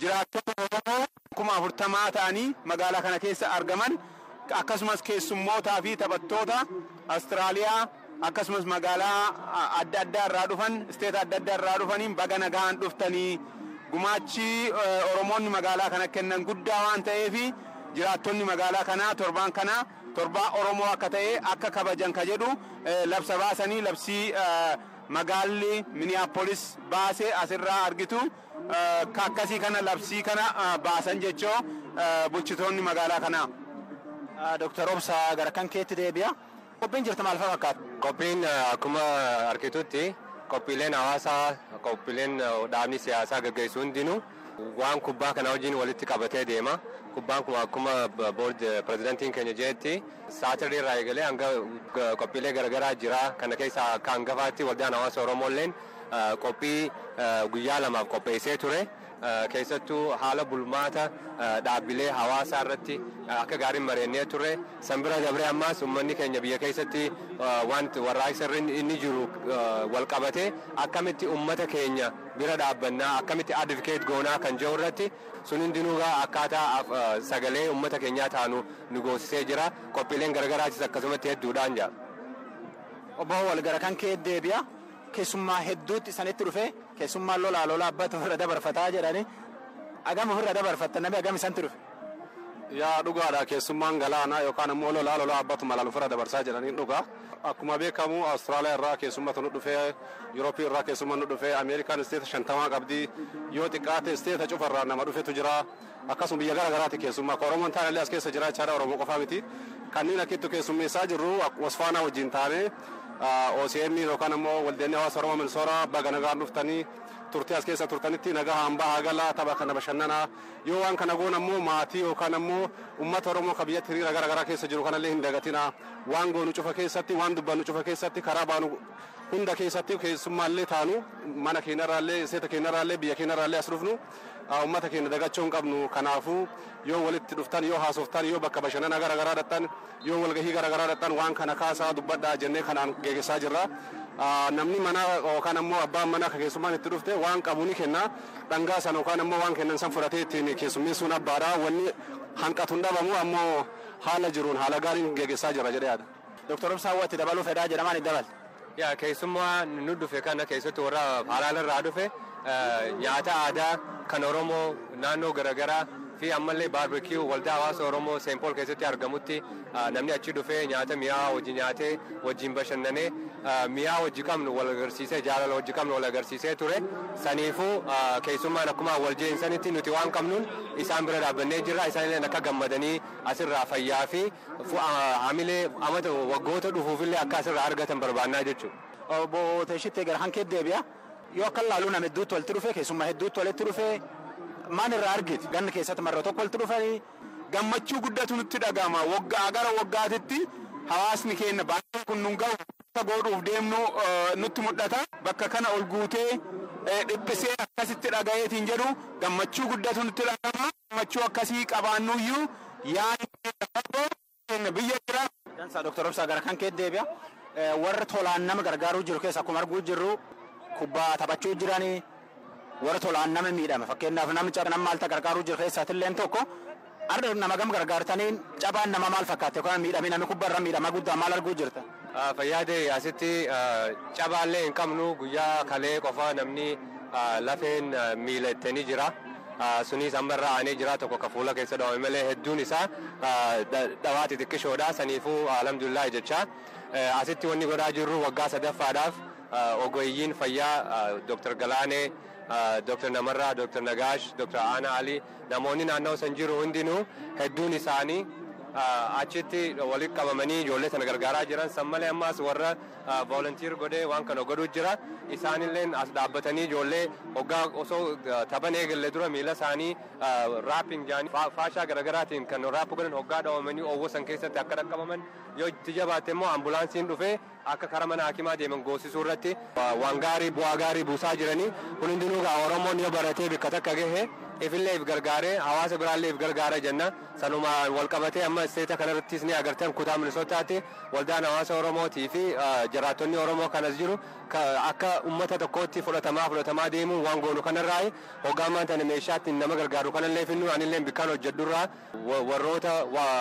jiraattota Oromoo kuma afurtamaa ta'anii magaalaa kana keessa argaman akkasumas keessummootaa fi taphattoota Awustiraaliyaa akkasumas magaalaa adda addaa irraa dhufan isteeta adda addaa irraa dhufaniin baga nagaan dhuftanii gumaachi Oromoonni magaalaa kana kennan guddaa waan ta'eef jiraattonni magaalaa kanaa torbaan kanaa torbaa Oromoo akka ta'e akka kabajan ka jedhu labsa baasanii labsii magaalli Minneapolis baasee asirraa argitu akkasii kana labsii kana baasan jechoo bulchitoonni magaalaa kanaa. Dooktar Obsaa gara kan keetti deebi'a. Qophiin jirtu maal fakkaata? Qophiin akkuma argitutti qophiileen hawaasaa qophiileen dhaabni siyaasaa gaggeessu hundinuu waan kubbaa kana wajjin walitti qabatee deema. Kubbaan kun akkuma boord pirezidantiin keenya jedhetti saatirrii irraa eegalee hanga qophiilee garaagaraa jira. Kana keessaa akka hangafaatti waldaan hawaasa Oromoolleen qophii guyyaa lamaaf qopheessee ture. keessattuu haala bulmaata dhaabbilee hawaasaa irratti akka gaariin mari'annee turre sanbira dabree ammaas uummanni keenya biyya keessatti wanti warraaqsa inni jiru wal qabatee akkamitti uummata keenya bira dhaabbannaa akkamitti advocate goonaa kan jiru irratti sun hundinuu akkaataa sagalee uummata keenyaa taanu nu goosisee jira qophiileen garagaraachis akkasumatti hedduudhaan jira. Obbo wal gara kan kee deebi'a. keessummaa hedduutti isanitti dhufe keessummaan lolaa lolaa abbatu ofirra dabarfataa jedhani agam ofirra dabarfatta namni agam isanti dhufe. Yaa dhugaadha keessummaan galaanaa yookaan immoo lolaa lolaa abbatu malaan ofirra dabarsaa jedhanii dhuga. Akkuma beekamu Awustiraaliyaa irraa keessummatu nu dhufee Yurooppii irraa keessummaa nu dhufee Ameerikaan isteeta shantamaa qabdi yoo xiqqaate isteeta cufarraa nama dhufetu jira. Akkasuma biyya gara garaati keessummaa akka Oromoon taanillee as keessa jira jechaadha Oromoo qofaa miti. Kanneen akkittu keessummeessaa jirru wasfaanaa wajjin taane OCM yookaan immoo waldeenni hawaasa Oromoo Minsoora baga nagaan dhuftanii turtii as keessa turtanitti nagaa hambaa hagala tapha kana bashannanaa yoo waan kana goon ammoo maatii yookaan ammoo uummata Oromoo ka biyyatti hiriira gara garaa keessa jiru kanallee hin dagatina waan goonu cufa keessatti waan dubbannu cufa keessatti karaa baanu hunda keessatti keessummaallee taanu mana keenyarraallee seeta keenyarraallee biyya keenyarraallee as dhufnu uummata keenya dagachuu hin qabnu kanaafuu yoo walitti dhuftan yoo haasoftan yoo bakka bashannana gara garaa dhattan yoo walgahii gara garaa dhattan waan kana kaasaa dubbadhaa jennee kanaan geeggessaa jirra. Namni mana yookaan ammoo abbaan mana keessummaan itti dhufte waan qabu ni kenna dhangaa sana yookaan ammoo waan kennan san fudhatee ittiin keessummeessuun abbaadha wanni hanqatu hin dhabamu ammoo haala jiruun haala gaariin geeggessaa jira jedhee yaada. Dooktar Obsaa watti dabaluu fedhaa jedhamaan itti dabal. Yaa keessummaa nu dhufe kana keessatti warra haalaan irraa dhufe nyaata aadaa kan Oromoo naannoo garaagaraa fi ammallee baarbeekiyuu waldaa hawaasa Oromoo Seenpool keessatti argamutti namni achi dhufee nyaata mi'aa wajji nyaatee wajjin bashannanee mi'aa wajji qabnu wal agarsiisee jaalala wajji qabnu wal agarsiisee ture saniifuu keessummaan akkuma wal jeensanitti nuti waan qabnuun isaan bira dhaabbannee jirra isaanillee akka gammadanii asirraa fayyaa fi hamilee amata waggoota dhufuufillee akka asirraa argatan barbaannaa jechuudha. Obbo Teeshittee gara hankee deebi'a. Yoo akka laaluu nama hedduutti walitti dhufe keessummaa hedduutti walitti dhufe maal irraa argite ganna keessatti marra tokko walitti dhufanii gammachuu guddatu nutti dhagahama waggaa gara waggaatitti hawaasni keenya baay'ee kun nun gahu godhuuf deemnu nutti mul'ata bakka kana ol guutee dhiphisee akkasitti dhagayeetiin jedhu gammachuu guddatu nutti dhagahama gammachuu akkasii qabaannuyyuu yaadni biyya jira. Dansaa Dooktar Obsaa gara kan kee deebi'a. Warra tolaan nama gargaaruu jiru keessa akkuma arguu jirru kubbaa taphachuu jiranii warra tolaan nama miidhame fakkeenyaaf namicha nama maalta gargaaruu jiru keessaatillee tokko arda nama gam gargaartaniin cabaan nama maal fakkaate yookaan miidhame namni kubbarra miidhama guddaa maal arguu jirta. Fayyaade asitti cabaallee hin qabnu guyyaa kalee qofa namni lafeen miilattanii jira. Sunis ammarra aanee jira tokko ka fuula keessa dhawame malee hedduun isaa dhawaa xixiqqishoodha saniifuu alhamdulillah jecha. Asitti wanni godhaa jirru waggaa sadaffaadhaaf ogeeyyiin fayyaa Dr. Galaanee Dr. Namarraa, Dr. Nagaash, Dr. Aanaa Ali namoonni naannoo san jiru hundinuu hedduun isaanii achitti walitti qabamanii ijoollee sana gargaaraa jiran san malee ammaas warra volunteer godhee waan kana godhuu jira isaanillee as dhaabbatanii ijoollee hoggaa osoo taphan eegalle dura miila isaanii raapping jaanii faashaa garaagaraatiin kan raappu godhan hoggaa dhawamanii owwo san keessatti akka dhaqqabaman yoo itti jabaatte immoo ambulaansiin dhufee akka kara mana hakimaa deeman goosisuu irratti waan gaarii bu'aa gaarii buusaa jiranii kun hundinuu oromoon yoo baratee bakka takka gahe ifillee if gargaaree hawaasa biraallee if gargaara jenna sanuma wal qabatee amma isteeta kanarrattis ni agartan kutaa minisootaatti waldaan hawaasa oromootii fi jiraattonni oromoo kanas jiru akka ummata tokkootti fudhatamaa fudhatamaa deemuun waan goonu kanarraa hoggaammaan tana meeshaatti nama gargaaru kanallee finnu anillee bikkaan hojjedhurraa warroota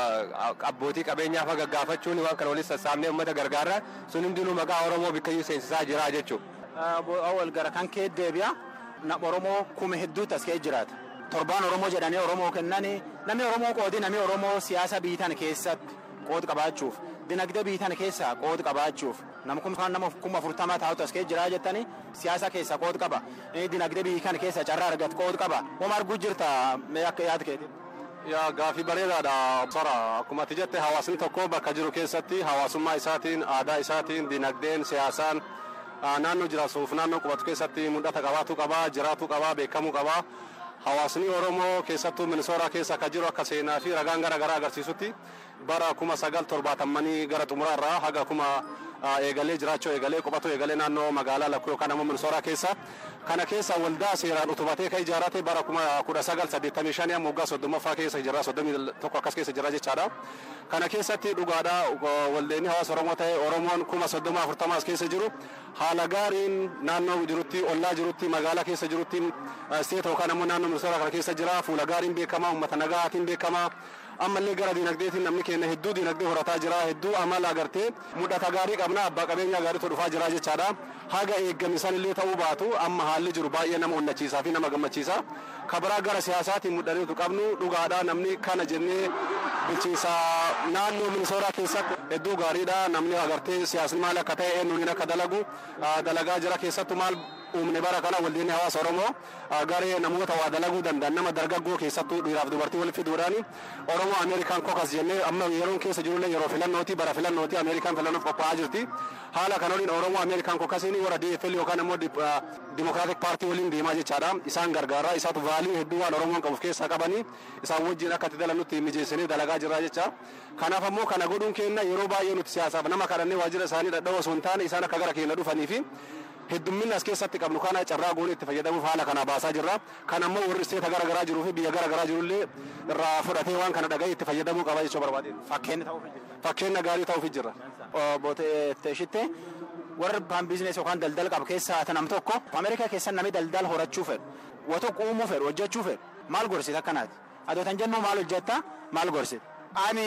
abbootii qabeenyaa fa gaggaafachuun waan kana walitti sassaabnee ummata gargaarra sun hundinuu maqaa oromoo bikkayyuu seensisaa jira jechuudha. Awwal gara kan kee deebi'a. Nama Oromoo kuma hedduutu as kee jiraata. Torbaan Oromoo jedhanii Oromoo kennanii namni Oromoo qoodi namni Oromoo siyaasa biitan keessatti qoodi qabaachuuf dinagdee biitan keessaa qoodi qabaachuuf nama kun nama kuma afurtamaa taa'utu as kee jiraa jettanii siyaasa keessa qoodi qaba. Dinagdee biitan keessa carraa argatu qoodi qaba. Wama arguu jirta mee akka yaada keetii. Yaa gaafii bareedaadha. Sora akkuma ati jette hawaasni tokko bakka jiru keessatti hawaasummaa isaatiin aadaa isaatiin dinagdeen siyaasaan naannoo jiraatuuf naannoo qubatu keessatti mul'ata qabaatu qaba jiraatu qaba beekamuu qaba. Hawaasni Oromoo keessattuu Minisooraa keessa akka jiru akka seenaa fi ragaan garaa garaa agarsiisutti bara kuma sagal torbaatamanii gara xumuraarraa haga kuma eegalee jiraachuu eegalee qubatu eegalee naannoo magaalaa lakkuu yookaan ammoo Minisooraa keessa kana keessa waldaa seeraan utubatee kan ijaarate bara kuma kudha sagal saddeettamii shanii amma waggaa soddomaffaa keessa jira soddomii tokko akkas keessa jira jechaadha. Kana keessatti dhugaadha waldeenni hawaasa Oromoo ta'e Oromoon kuma soddoma afurtamaa as keessa jiru haala gaariin naannoo jirutti ollaa jirutti magaalaa keessa jirutti isteeta yookaan ammoo naannoo ministeera kana keessa jira fuula gaariin beekamaa uummata nagaatiin beekamaa ammallee gara dinagdeetiin namni keenya hedduu dinagdee horataa jira hedduu amala agartee mul'ata gaarii qabna abbaa qabeenya gaariitu dhufaa jira jechaadha haga eeggamisan illee ta'uu baatu amma haalli jiru baay'ee nama onnachiisaa fi nama gammachiisa kabiraa gara siyaasaatiin mul'ateetu qabnu dhugaadha namni kana jennee bulchiinsa naannoo minisooraa keessatti hedduu gaariidha namni agartee siyaasni maal akka ta'e eenyuun akka dalagu dalagaa jira keessattuu maal uumne bara kana waldeenni hawaasa oromoo garee namoota waa dalaguu danda'an nama dargaggoo keessattuu dhiiraaf dubartii walitti fiduudhaan oromoo ameerikaan kokas jennee amma yeroon keessa jirullee yeroo filannooti bara filannooti ameerikaan filannoof qophaa'aa jirti haala kan waliin oromoo ameerikaan kokasiin warra DFL yookaan ammoo dimokiraatik paartii waliin deemaa jechaadha isaan gargaara isaatu vaalii hedduu waan oromoon qabuuf keessaa qabanii isaan wajjin akka itti dalannutti mijeessinee dalagaa jirra jecha kanaaf ammoo kana godhuun keenna yeroo baay'ee nuti siyaasaaf nama kadhannee waajjira isaanii dhadha'oo osoo hin taane isaan akka gara keenya dhufanii fi heddumminni as keessatti qabnu kana carraa goonee itti fayyadamuuf haala kana baasaa jirra kan ammoo warri isteeta gara garaa jiruu fi biyya gara garaa jirullee irraa fudhatee waan kana dhaga'ee itti fayyadamuu qaba jechuu barbaade. Fakkeenya ta'uuf Fakkeenya gaarii ta'uuf jirra. Booteeshitte warri baan biizinees yookaan daldala qabu keessaa nam tokko Ameerikaa keessa namni daldala horachuu fedhu waan tokko uumuu fedhu hojjechuu fedhu maal gorsita akkanaati adoo tan jennu maal hojjetta maal gorsita. Ani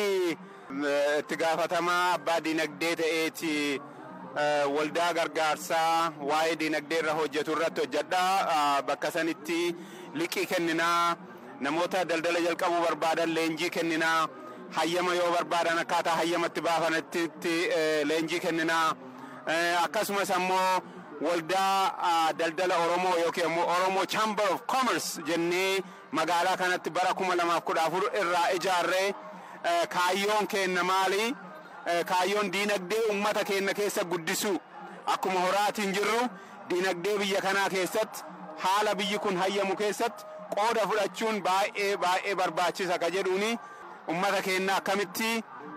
itti gaafatamaa abbaa dinagdee ta'eeti waldaa gargaarsaa waa'ee dinagdee irra hojjetu irratti hojjedha bakka sanitti liqii kenninaa namoota daldala jalqabuu barbaadan leenjii kenninaa hayyama yoo barbaadan akkaataa hayyamatti baafanitti leenjii kenninaa akkasumas ammoo waldaa daldala oromoo yookiin ammoo oromoo chamber of commerce jennee magaalaa kanatti bara kuma lamaaf kudha afur irraa ijaarree kaayyoon keenna maali kaayyoon diinagdee ummata keenya keessa guddisu akkuma horaatiin jirru diinagdee biyya kanaa keessatti haala biyyi kun hayyamu keessatti qooda fudhachuun baay'ee baay'ee barbaachisa ka jedhuuni ummata keenya akkamitti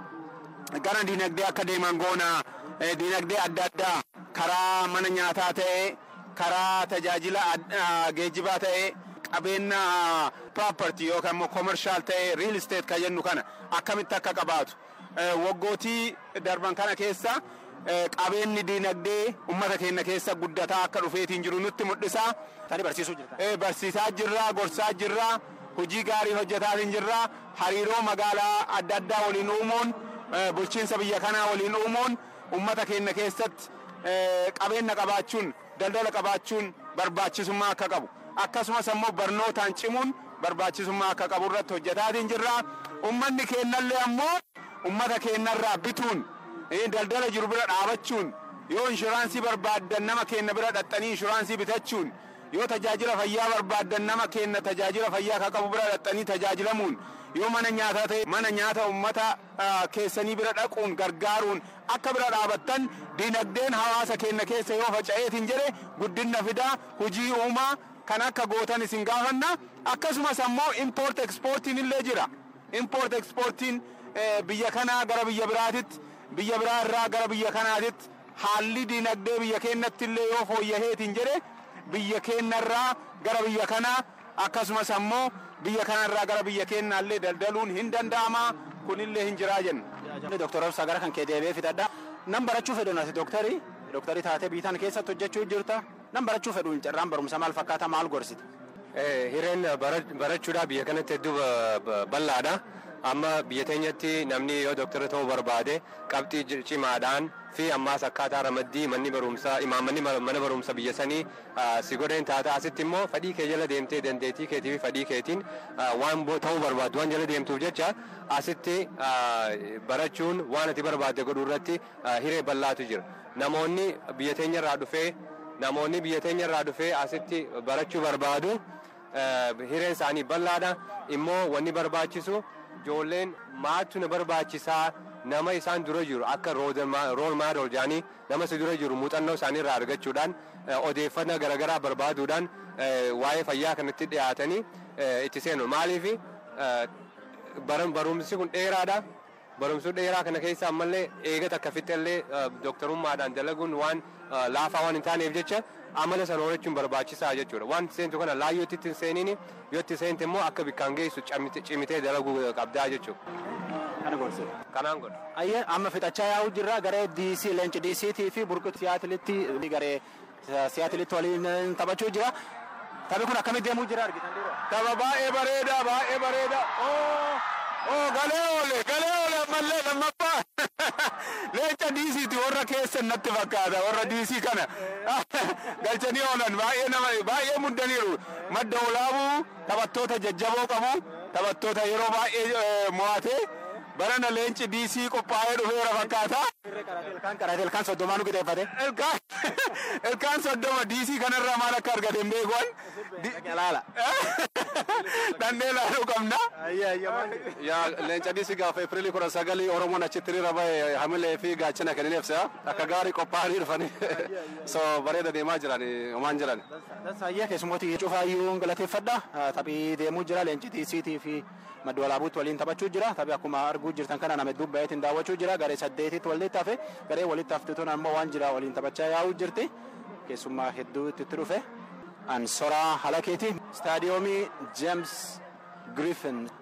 gara diinagdee akka deeman goona diinagdee adda addaa karaa mana nyaataa ta'e karaa tajaajila geejjibaa ta'e qabeenya property yookaan immoo commercial ta'e real estate ka jennu kana akkamitti akka qabaatu waggootii darban kana keessa qabeenyi diinagdee ummata keenya keessa guddataa akka dhufeetiin jiru nutti mul'isa. Tani barsiisuu jirta. Barsiisaa jirra, gorsaa jirra, hojii gaarii hojjetaatiin jirra, hariiroo magaalaa adda addaa waliin uumuun, bulchiinsa biyya kanaa waliin uumuun ummata keenya keessatti qabeenya qabaachuun, daldala qabaachuun barbaachisummaa akka qabu. Akkasumas ammoo barnootaan cimuun barbaachisummaa akka qabu irratti hojjetaatiin jirra. Ummanni keenyallee ammoo ummata keenyarraa bituun daldala jiru bira dhaabachuun yoo inshuraansii barbaaddan nama keenya bira dhaxxanii inshuraansii bitachuun yoo tajaajila fayyaa barbaaddan nama keenya tajaajila fayyaa ka qabu bira dhaxxanii tajaajilamuun yoo mana nyaataa ta'e mana nyaata ummata keessanii bira dhaquun gargaaruun akka bira dhaabattan diinagdeen hawaasa keenya keessa yoo faca'eetiin jedhe guddina fidaa hujii uumaa kan akka gootan isin gaafanna akkasumas ammoo import exportiin illee jira import exportiin biyya kanaa gara biyya biraatitti biyya biraa irraa gara biyya kanaatitti haalli diinagdee biyya keenyatti illee yoo fooyyaheetiin jedhe biyya keenyarraa gara biyya kanaa akkasumas ammoo biyya kanarraa gara biyya keenyaallee daldaluun hin danda'ama kunillee hin jiraa jenna. Dooktar Obsaa gara kan kee deebi'ee fidadha. Nam barachuu fedhuun ati dooktarii dooktarii taatee biitan keessatti hojjechuu jirta. Nam barachuu fedhuun carraan barumsa maal fakkaata maal gorsita? Hireen barachuudhaa biyya kanatti hedduu bal'aadha. Amma biyya teenyatti namni yoo doktara ta'uu barbaade qabxii cimaadhaan fi ammaas akkaataa ramaddii manni barumsaa imaammanni mana barumsa biyya sanii si godheen taata asitti immoo fedhii kee jala deemtee dandeettii keetii fi fedhii keetiin waan ta'uu barbaaddu waan jala deemtuuf jecha asitti barachuun waan ati barbaadde godhuu irratti hiree bal'aatu jira. Namoonni biyya teenya irraa dhufee namoonni biyya teenya irraa dhufee asitti barachuu barbaadu hireen isaanii bal'aadha immoo wanni barbaachisu ijoolleen maattu na barbaachisaa nama isaan dura jiru akka rool maadol jedhanii nama si dura jiru muuxannoo isaanii irraa argachuudhaan odeeffannoo garaagaraa barbaaduudhaan waa'ee fayyaa kanatti dhiyaatanii itti seenu maaliif barumsi kun dheeraadha. Barumsi dheeraa kana keessa ammallee eegata akka fixellee dooktarummaadhaan dalaguun waan laafaa waan hin taaneef jecha amala sana horachuun barbaachisaa jechuudha. Waan seentu kana laayyoo itti seeniin yoo itti seente immoo akka bikkaan geessu cimitee dalaguu qabdaa jechuudha. Kana gorsita. Kanaan godha. Ayyee amma fixachaa yaa'u jirra garee DC leenci DCT fi burqitu siyaatilitti garee siyaatilitti waliin taphachuu jira. Taphi kun akkamitti deemuu jira argitan dura. Tapha baay'ee bareeda baay'ee bareeda. Oo galee oole galee oole ammallee lammaffaa leenca diisiiti warra keessa natti fakkaata warra diisii kana galchanii oolan baay'ee nama baay'ee muddaniiru madda olaabuu taphattoota jajjaboo qabu taphattoota yeroo baay'ee mo'ate barana leenci diisii qophaa'ee dhufeera fakkaata. Ilkaan qaraate ilkaan soddomaa nu qixeeffate. Ilkaan soddoma diisii kanarraa maal akka argate hin beekuun. Laala. Dhannee laaluu qabna. yaa leenca diisii gaafa epirilii kudha sagalii oromoon achitti hiriira bahe hamilee fi gaachana kan hin ibsa akka gaarii qophaa'anii dhufanii so bareeda deemaa jiran homaan jiran. Saayyaa keessummooti cufaayyuu galateeffadha. Taphii deemuu jira leenci diisiitii fi madda walaabuutti waliin taphachuu jira. Taphii akkuma arguu jirtan kana nama hedduu baay'eetiin daawwachuu jira. Garee saddeetitti walitti hafe garee walitti hafteetuun ammoo waan jira waliin taphachaa yaa'uu jirti. Keessummaa hedduu itti dhufe. Ansoraa Halakeeti. Staadiyoomii James Griffin